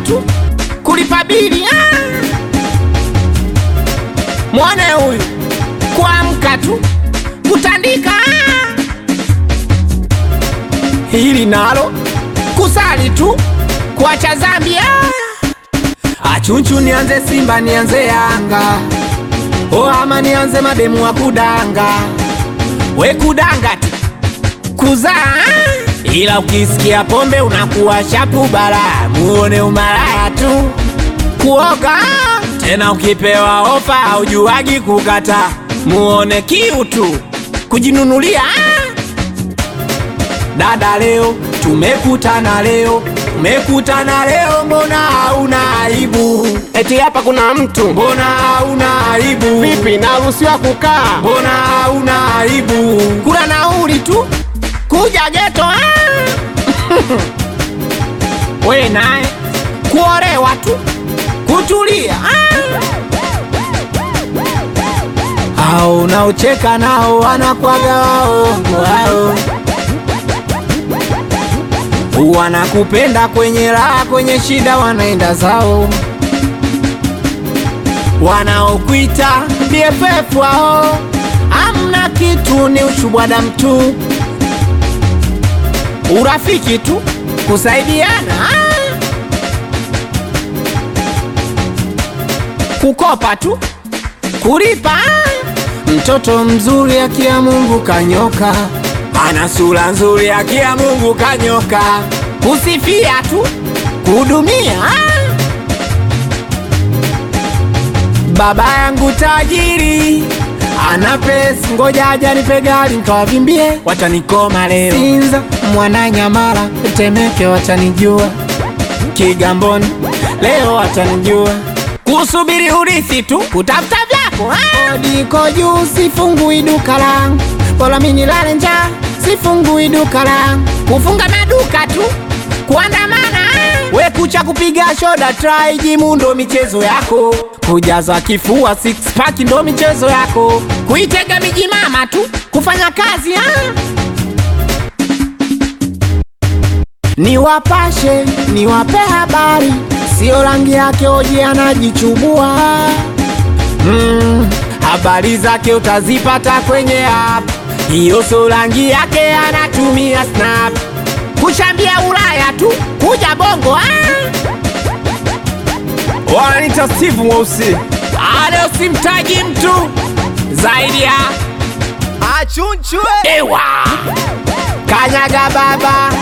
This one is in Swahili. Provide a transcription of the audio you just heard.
tu kulipa bili ah. Mwone huyu kuamka tu kutandika ah. Hili nalo kusali tu kuacha zambi ah. Achunchu nianze Simba nianze Yanga o ama nianze mademu wa kudanga we kudanga tu kuzaa ila ukisikia pombe unakuwa shapu bala muone umalaya tu kuoga tena ukipewa ofa haujuagi kukata muone kiu tu kujinunulia dada leo tumekutana leo tumekutana leo mbona hauna aibu Eti hapa kuna mtu mbona hauna aibu vipi, naruhusiwa kukaa? mbona hauna aibu kula nauli tu kuja geto ah. we naye kuolewa tu kutulia ah. au unaocheka nao wanakwaga waongo hao wanakupenda kwenye raha kwenye shida wanaenda zao wanaokuita BFF wao amna kitu, ni ushubwada mtu, urafiki tu, kusaidiana ah. kukopa tu, kulipa ah. mtoto mzuri akia Mungu kanyoka, ana sura nzuri akia Mungu kanyoka, kusifia tu, kuhudumia ah. Baba yangu tajiri ana pesa, ngoja aja nipe gari nikawavimbie, watanikoma leo. Sinza, Mwananyamala, Temeke watanijua, Kigamboni leo watanijua, kusubiri urithi tu, kutafuta vyako ah. Kodi iko juu, sifungui duka langu, bora mimi nilale njaa, sifungui duka langu, kufunga maduka tu, kuandamana ah. we kucha kupiga shoda try jimu ndo michezo yako kujaza kifua six pack ndo michezo yako kuitega miji mama tu kufanya kazi ah. Niwapashe niwape habari, sio rangi yake oje anajichubua mm, habari zake utazipata kwenye app, hiyo sio rangi yake anatumia snap kushambia Ulaya tu kuja bongo ah. Wananiita Steve Mweusi. Leo simtaji mtu zaidi ya Achunchwe ewa kanyaga baba